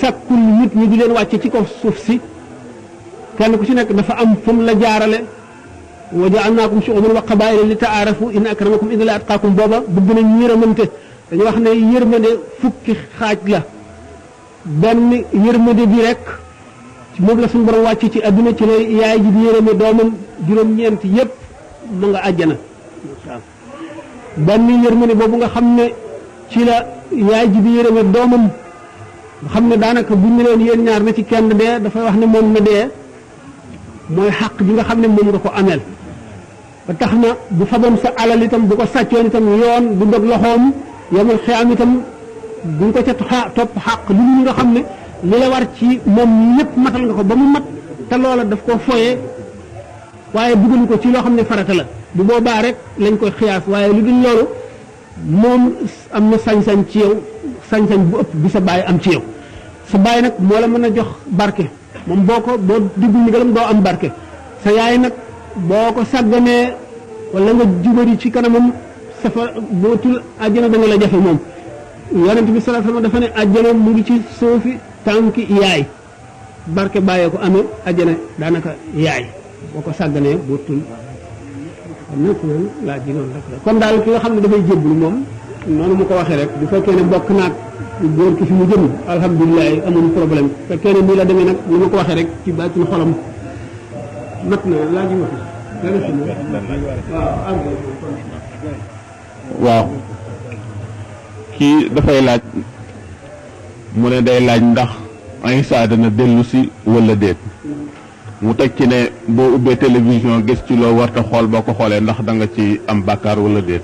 sàkkul nit ñi di leen wàcce ci kaw suuf si kenn ku ci nekk dafa am fu mu la jaarale wa ja'alnaakum shu'uban wa qabaa'ila li ta'aarafu inna akramakum inda Llaahi atqaakum booba bëgg nañ yërëmante dañu wax ne yërmande fukki xaaj la benn yërmande bi rek moom la suñu borom wàcc ci adduna ci lay yaay ji di yërëme doomam juróom-ñeent yépp mu nga àjjana waaw benn yërmande boobu nga xam ne ci la yaay ji di yërëme doomam nga xam ne daanaka bu ñu leen yéen ñaar na ci kenn dee dafay wax ne moom na dee mooy xàq ji nga xam ne moom nga ko ameel ba tax na bu faboon sa alal itam bu ko sàccoon itam yoon du dog loxoom yomul xiyaam itam duñ ko ca topp xàq lu ñu nga xam ne li la war ci moom lépp matal nga ko ba mu mat te loola daf koo foyee waaye dugal ko ci loo xam ne farata la bu boobaa rek lañ koy xiyaas waaye lu dul loolu moom am na sañ-sañ ci yow sañ-sañ bu ëpp bi sa baay am ci yow sa baay nag moo la mën a jox barke moom boo ko boo diggu ndigalam doo am barke sa yaay nag boo ko sàgganee wala nga jubari ci kanamam safa bootul àjjana da nga la jafe moom yonent bi sallallahu alayhi wasallam dafa ne àjjana mu ngi ci suufi tànki yaay barke bàyyee ko amee àjjana daanaka yaay boo ko sàgganee bootul xam nekk loolu laaj ji noonu rek la kon daal ki nga xam ne dafay jébbalu moom noonu mu ko waxee rek bu fekkee ne bokk naag góor ki fi mu jëm alhamdulilah amul problème fekkee ne nii la demee nag ni ma ko waxee rek ci baatin xolam mat na laaj ma fi waaw kii dafay laaj mu ne day laaj ndax Isa dana dellu si wala déet mu teg ci ne boo ubbee télévision gis ci loo warta xool boo ko xoolee ndax da nga ci am bàkkaar wala déet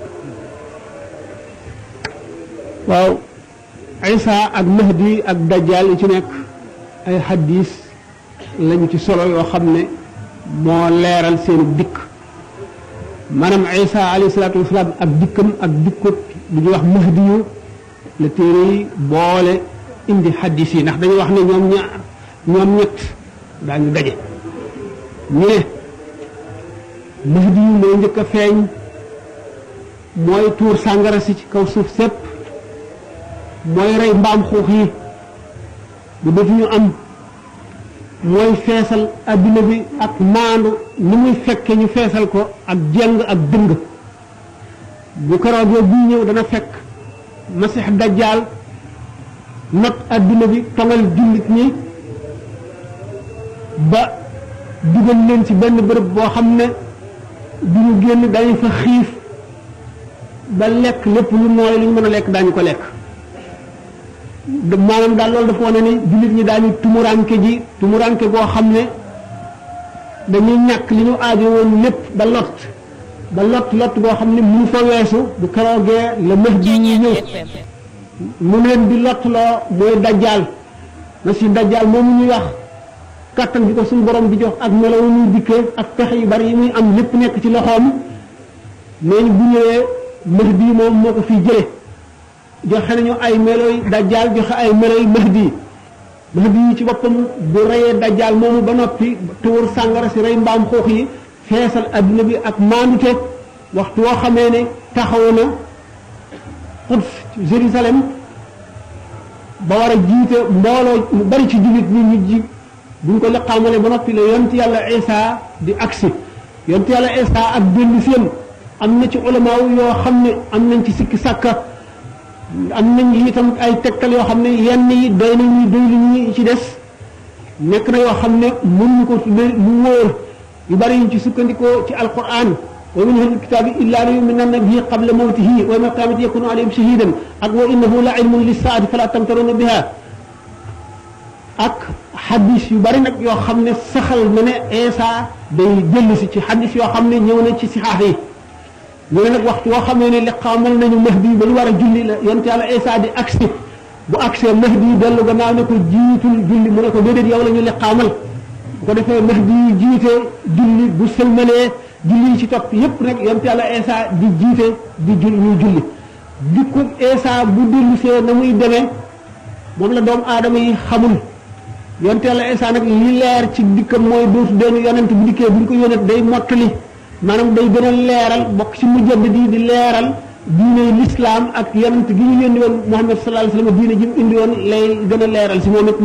waaw Isa ak Mahdi ak Dajjal yi ci nekk ay xaddiis lañu ci solo yoo xam ne moo leeral seenu dikk maanaam Isa alayhi salaatu wasalaam ak dikkam ak dikkut lu ñuy wax Mahdi yu la téere yi boole indi xaddiis yi ndax dañuy wax ne ñoom ñaar ñoom ñett daañu daje ñu ne Mahdi yu mooy njëkk a feeñ mooy tuur sàngara si ci kaw suuf sépp mooy rey mbaam xuux yi bu def ñu am mooy feesal adduna bi ak maandu ni muy fekke ñu feesal ko ak jeng ak dëng bu keroogee buy ñëw dana fekk masix dajjaal not adduna bi tongal jullit ñi ba dugal leen ci benn bërëb boo xam ne du ñu génn dañu fa xiif ba lekk lépp lu nooy lu ñu mën a lekk daañu ko lekk maanaam daal loolu dafa wane ni jullit ñi daañu tumuranke ji tumuranke goo xam ne dañuy ñàkk li ñu aajo woon lépp ba lot ba lot lot goo xam ne mu fa weesu bu keroogee la Mahdi yi ñëw mu leen di lot loo mooy dajjaal na si dajjaal moomu ñuy wax kàttan bi ko suñu borom di jox ak melo wu muy dikkee ak pexe yu bari yi muy am lépp nekk ci loxoom nee ñu bu ñëwee Mahdi moom moo ko fiy jële joxe nañu ay meloy dajjaal joxe ay meloy mahdi mahdi yi ci boppam bu reyee dajjaal moomu ba noppi tuur sàngara si rey mbaam xuux yi feesal adduna bi ak maandute waxtu woo xamee ne taxaw na Quds Jérusalem ba war a jiite mbooloo mu bari ci jullit ñi ñu ji buñ ko liqaamale ba noppi la yont yàlla Isa di agsi yont yàlla Isa ak dellu seen am na ci ulamaaw yoo xam ne am nañ ci sikki sàkka am nañ itam ay tegtal yoo xam ne yenn yi doy nañu doy lu ñi ci des nekk na yoo xam ne mënuñu ko tudde lu wóor yu bari yuñ ci sukkandikoo ci alquran wa min ahli kitaabi illa la yuminanna bihi qabla mawtihi wa yawma alqiyamati yakunu alayhim shahidan ak wa innahu la ilmun lissaati fala tamtaruna biha ak xadis yu bari nag yoo xam ne saxal na ne Isa day jëllu si ci xadis yoo xam ne ñëw na ci sixaax yi ñu ne nag waxtu woo xam ne ne liqaamal nañu mahdi ba ñu war a julli la yonent yàlla Isa di agsi bu agsee mahdi dellu gannaaw ne ko jiitul julli mu ne ko déedéet yow la ñu liqaamal bu ko defee mahdi yi jiite julli bu sëlmalee julli yi ci topp yépp nag yonent yàlla Isa di jiite di julli ñuy julli dikku Isa bu dellu see na muy demee moom la doomu aadama yi xamul yonent yàlla Isa nag li leer ci dikkam mooy dootu doon yonent bu dikkee bu ñu ko yónnee day mottali maanaam day gën a leeral bokk ci mujjad di di leeral diine lislaam ak yonent gi ñu yónni woon Muhammad sallallahu alayhi wa sallam diine ji mu indi woon lay gën a leeral si moom it